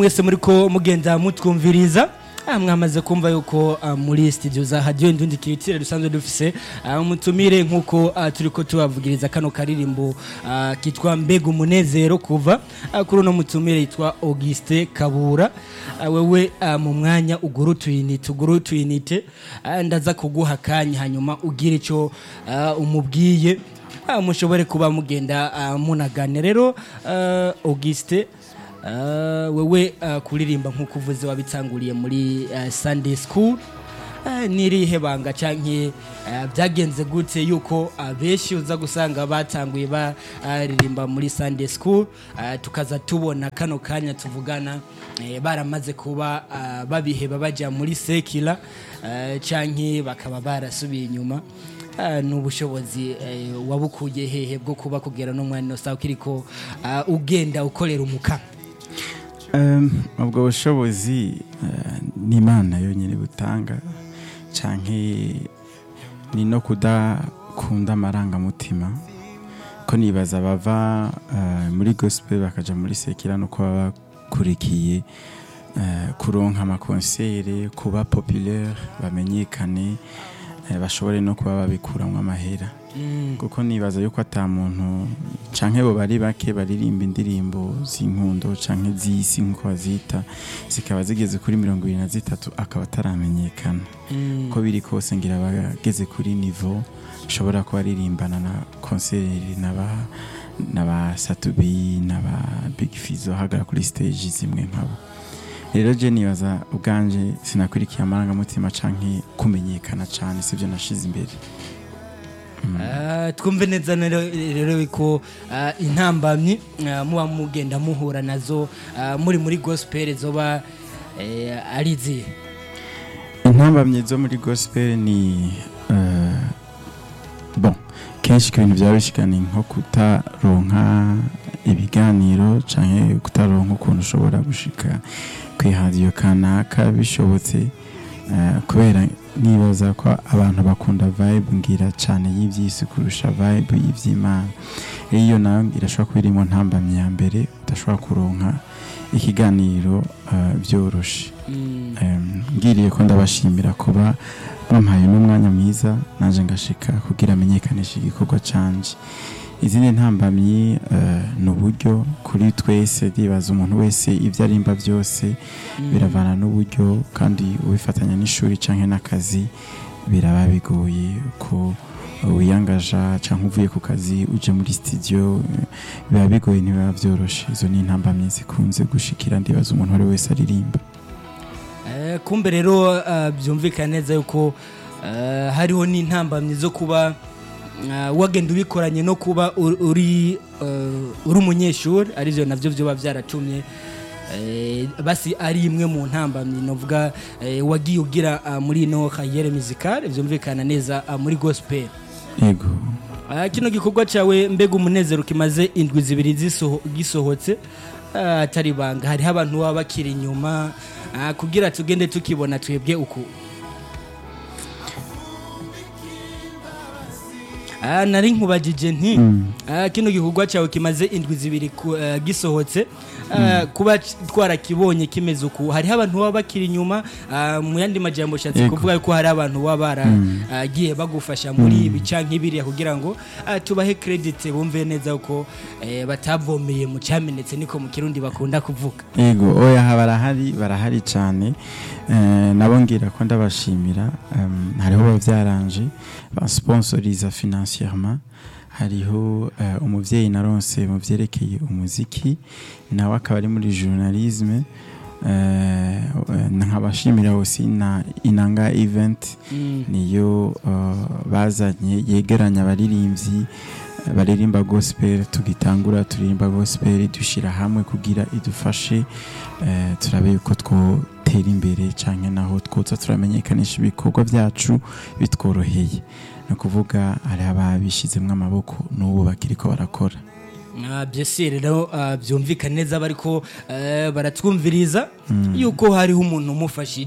mwese muri ko mugenda mutwumviriza Ah, mwamaze kumva yuko ah, muri studio za radio indundi kiritire dusanzwe dufise ah, umutumire nkuko ah, turiko tubavugiriza kano karirimbo ah, kitwa mbega umunezero kuva ah, kuri uno mutumire yitwa Auguste Kabura Ah, wewe ah, mu mwanya uguru tuyinite uguru tuyinite ah, ndaza kuguha kanya hanyuma ugira ico ah, umubwiye ah, mushobore kuba mugenda ah, munagane rero ah, Auguste Ah, wewe ah, kuririmba nk'uko uvuze wabitanguriye muri ah, Sunday school Ah, nirihe banga canke ah, byagenze gute yuko abenshi uza gusanga batanguye baririmba muri Sunday school ah, tukaza tubona kano kanya tuvugana eh, baramaze kuba ah, babiheba baja muri sekila ah, canke bakaba barasubiye inyuma Ah, ni ubushobozi eh, wabukuye hehe bwo kuba kugera no mwana sawa kiriko ah, ugenda ukorera umukama Um, ubwo bushobozi uh, ni imana yonyine butanga canke ni no kudakunda amarangamutima ko nibaza bava uh, muri gospel bakaja muri sekira no kuba bakurikiye uh, kuronka amakonsere kuba populaire bamenyekane uh, bashobore no kuba babikuramwo amahera kuko nibaza yuko ata muntu canke bo bari bake baririmba indirimbo z'inkundo canke z'isi nk'uko bazita zikaba zigeze kuri mirongo ibiri na zitatu akaba ataramenyekana uko biri kose ngira bageze kuri nivo bashobora kuba aririmbana na konseri n'aba n'aba satubi n'aba big fizo hagara kuri stage zimwe nkabo rero je nibaza ubwanje sinakurikiye amarangamutima canke kumenyekana cane sivyo nashize imbere Ah, twumve neza rero rero ko ah, intambamyi ah, muba mugenda muhura nazo ah, muri muri gospel zoba eh, ari izihe intambamye zo muri gospel ni eh, bon kenshi ibintu byaba bishikana nko kutaronka ibiganiro canke kutaronka ukuntu ushobora gushika kwihadiyo kanaka bishobotse eh, kubera nibaza ko abantu bakunda vibe ngira cane y'ivyisi kurusha vibe y'ivy'imana rero iyo nayo irashobora kuba iri mu ntambamye ya mbere udashobora kuronka ikiganiro eh, vyoroshe Mm. Em, ngiriye ko ndabashimira kuba bampaye n'umwanya mwiza naje ngashika kugira amenyekanisha igikorwa canje izindi ntambamyi eh, ni uburyo kuri twese ndibaza umuntu wese ibyo arimba byose biravana n'uburyo kandi ubifatanya n'ishuri canke n'akazi biraba bigoye ko wiyangaja canke uvuye ku kazi uje muri studio eh, biba bigoye ntibiba vyoroshe izo ni intambamyi zikunze gushikira ndibaza umuntu uwo ari we wese aririmba Eh, kumbe rero ah, byumvikana neza yuko ah, hariho n'intambamyi zo kuba ah, wagenda ubikoranye no kuba uri- uri eh, uri umunyeshuri arivyo navyo vyoba vyaratumye eh, basi ari imwe mu ntambamyi novuga eh, wagiye ugira ah, muri ino kariyere musicale vyumvikana neza ah, muri gospel yego Ah, kino gikorwa cyawe mbega umunezero kimaze indwi zibiri zisoho- gisohotse ah, atari ibanga hariho abantu baba bakiri inyuma ah, kugira tugende tukibona twebwe uku Ah, nari nkubagije nti ah, kino gikorwa cyawe kimaze indwi zibiri ku- ah, gisohotse ah, kuba c- twarakibonye kimeze uku hariho abantu baba bakiri inyuma ah, mu yandi majambo shatse Yego. kuvuga ko hari abantu baba baragiye bagufasha muri ibi canke biriya kugira ngo ah, tubahe credit bumve neza ko eh, batavomeye mu cyamenetse niko mu kirundi bakunda kuvuga yego oya aha barahari barahari cyane Eh, nabo ngira ko ndabashimira Em, hariho bavyaranje bansponsoriza financièrement hariho eh, umuvyeyi naronse mu vyerekeye umuziki nawe akaba ari muri journalisme Eh, eh, nkabashimira aussi na inanga event niyo uh, bazanye yegeranya abaririmbyi eh, baririmba gospel tugitangura turirimba gospel dushira hamwe kugira idufashe eh, turabe yuko twotera imbere canke naho twoza turamenyekanisha ibikorwa byacu bitworoheye ni ukuvuga hari ababishizemwo amaboko n'ubu bakiriko barakora Ah, byese rero ah, byumvikana neza bariko eh, baratwumviriza yuko hariho umuntu umufashije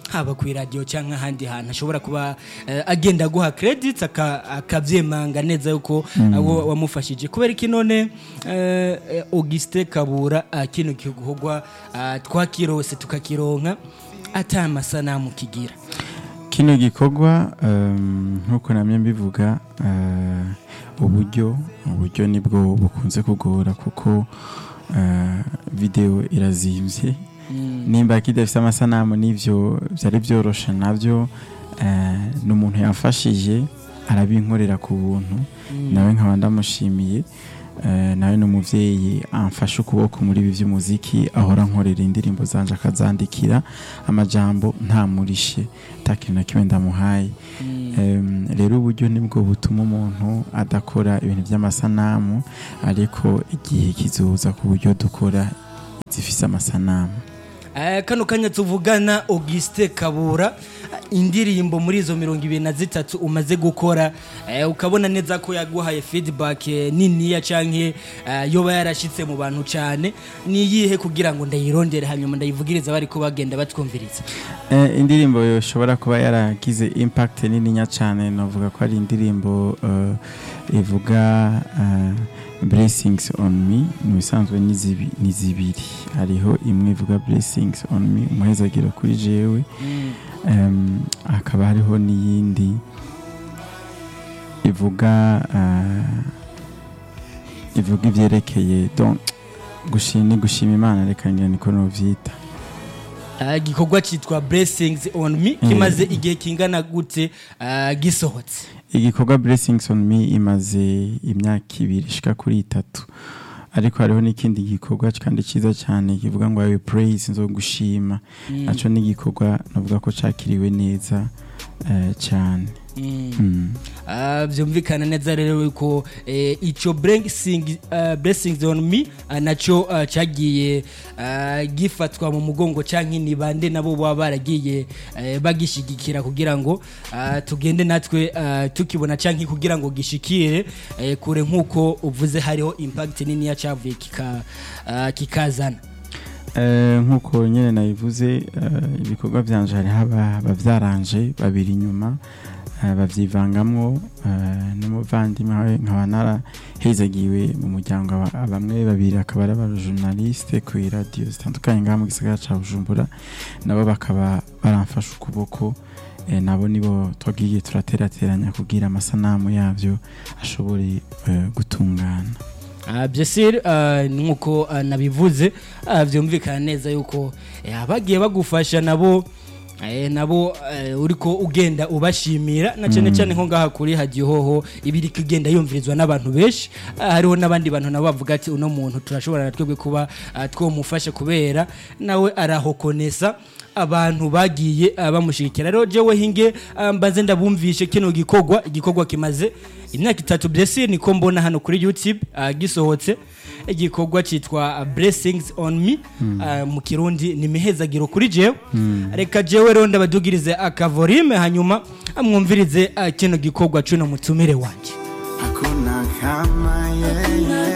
haba ku radio cyangwa ahandi hantu ashobora kuba eh, agenda guha credits aka- akavyemanga neza yuko abo wamufashije kubera iki none eh, eh, Auguste Kabura ah, kino gikorwa ah, twakirose tukakironka ata amasanamu kigira kino gikorwa um, nk'uko namye mbivuga uh, uburyo uburyo nibwo bukunze kugora kuko uh, video irazimvye nimba kidafite amasanamu n'ivyo byari byoroshe nabyo uh, n'umuntu yamfashije arabinkorera ku buntu nawe nkaba ndamushimiye Eh, nawe ni umubyeyi amfashe ukuboko muri ibi by'umuziki ahora nkorera indirimbo zanje akazandikira amajambo ntamurishe nta kintu na kimwe ndamuhaye Em, rero uburyo nibwo butuma umuntu adakora ibintu by'amasanamu ariko igihe kizoza ku buryo dukora zifise amasanamu Eh, kano kanya tuvugana Auguste Kabura indirimbo muri izo mirongo ibiri na zitatu umaze gukora eh, ukabona neza ko yaguhaye feedback eh, niniya canke eh, yoba yarashitse mu bantu cane niyihe kugira ngo ndayirondere hanyuma ndayivugiriza bari ko bagenda batwumviriza Eh, indirimbo yoshobora kuba yaragize impact nininya cyane navuga ko ari indirimbo eh, ivuga eh, blessings on me mu bisanzwe ni zibi- ni zibiri hariho imwe ivuga blessings on me umuhezagiro kuri jewe Em, hakaba hariho n'iyindi ivuga eh, ivuga ivyerekeye donc gushima ni gushima imana reka ngira niko novyita Ah, igikorwa cyitwa blessings on me kimaze igihe kingana gute ah, gisohotse igikorwa blessings on me imaze imyaka ibiri ishika kuri itatu ariko hariho n'ikindi gikorwa kandi cyiza cyane kivuga ngo ayo praise nzo gushima naco ni igikorwa navuga ko cakiriwe neza eh, cyane Mm. Ah, byumvikana neza rero yuko eh, ico blessing, ah, blessings on me ah, naco ah, cagiye ah, gifatwa mu mugongo canke ni bande nabo baba baragiye eh, bagishigikira kugira ngo ah, tugende natwe ah, tukibona canke kugira ngo gishikire eh, kure nk'uko uvuze hariho impact nini yacavuye kika, ah, kikazana Eh, nk'uko nyine nabivuze eh, ibikorwa byanje hariho aba- abavyaranje babiri inyuma eh, bavyivangamwo eh, n'umuvandimwe we nkaba narahezagiwe mu muryango aba- bamwe babiri akaba ari abajournaliste ku iradiyo zitandukanye ngaha mu gisagara ca bujumbura nabo bakaba baramfasha ukuboko eh, nabo nibo twagiye turaterateranya kugira amasanamu yavyo ashobore eh, gutungana Ah, byesire ah, nk'uko ah, nabivuze ah, byumvikana neza yuko eh, abagiye bagufasha nabo eh, nabo eh, uriko ugenda ubashimira na cyane cyane nko ngaha kuri hadiyo hoho ibiri kugenda yumvirizwa n'abantu benshi Ah, hariho n'abandi bantu nabo bavuga ati uno muntu turashobora na twebwe kuba ah, twomufasha kubera nawe arahokonesa abantu bagiye ah, bamushigikira rero jewe hinge ah, mbaze ndabumvishe kino gikorwa igikorwa kimaze imyaka itatu blessing niko mbona hano kuri youtube ah, gisohotse igikorwa cyitwa ah, blessings on me ah, mu kirundi ni mihezagiro kuri jewe reka jewe rero ndabadugirize akavorime hanyuma amwumvirize ah, kino gikorwa cuno mutumire wanje hakuna kama yeye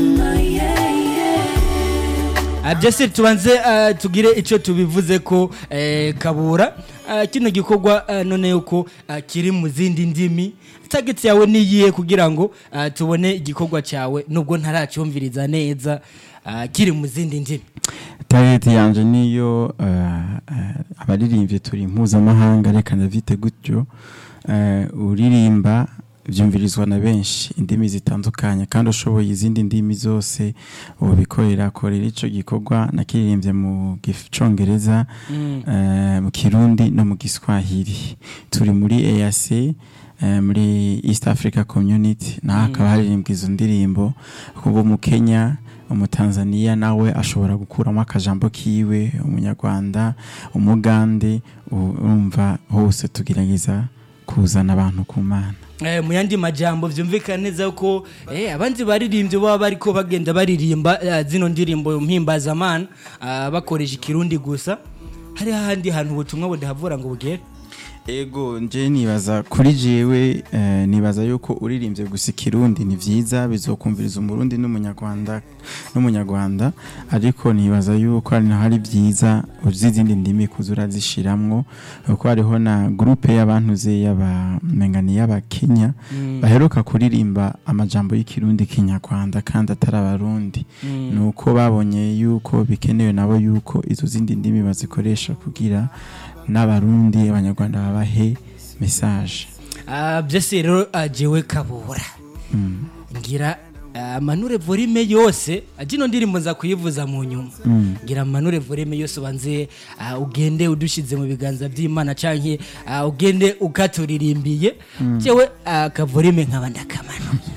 Ah, byose tubanze ah, tugire icyo tubivuze ko eh, kabura ah, kino gikorwa ah, none yuko ah, kiri mu zindi ndimi target yawe niyihe kugira ngo ah, tubone igikorwa cyawe nubwo ntaracyumviriza neza ah, kiri mu zindi ndimi target yanje niyo uh, uh, abaririmbyi turi mpuzamahanga reka ndavyite gutyo uh, uririmba vyumvirizwa na benshi indimi zitandukanye kandi ushoboye izindi ndimi zose ubikorera korera ico gikorwa nakiririmbye mu gicongereza uh, mu kirundi no mu giswahili turi muri EAC eh, muri East Africa Community naho hakaba haririmbwa izo ndirimbo kuva mu Kenya umutanzaniya nawe ashobora gukuramo akajambo kiwe umunyarwanda umugande u- urumva hose tugerageza kuzana abantu ku mana Eh, mu yandi majambo vyumvikana neza ko eh, abandi baririmbyi baba bariko bagenda baririmba eh, zino ndirimbo mpimbazamana ah, bakoresha ikirundi gusa hari hahandi hantu ubutumwa budahavura ngo bugere ego nje nibaza kuri jewe eh, nibaza yuko uririmbye gusa ikirundi ni vyiza bizokumviriza umurundi n'umunyarwanda n'umunyarwanda ariko nibaza yuko hari hari vyiza uzi izindi ndimi kuza urazishiramwo kuko hariho na groupe y'abantu ze y'abamengani y'abakenya baheruka kuririmba amajambo y'ikirundi kinyarwanda kandi atari abarundi nuko babonye yuko bikenewe nabo yuko izo zindi ndimi bazikoresha kugira n'abarundi abanyarwanda babahe message Ah, byose rero ah, jewe kabura mm. ngira ah, manure volume yose ah, jino ndirimbo nza kuyivuza mu nyuma Mm. ngira manure volume yose ubanze ah, ugende udushize mu biganza by'imana canke ah, ugende ukaturirimbiye jewe akavolume nkaba ndakamanuye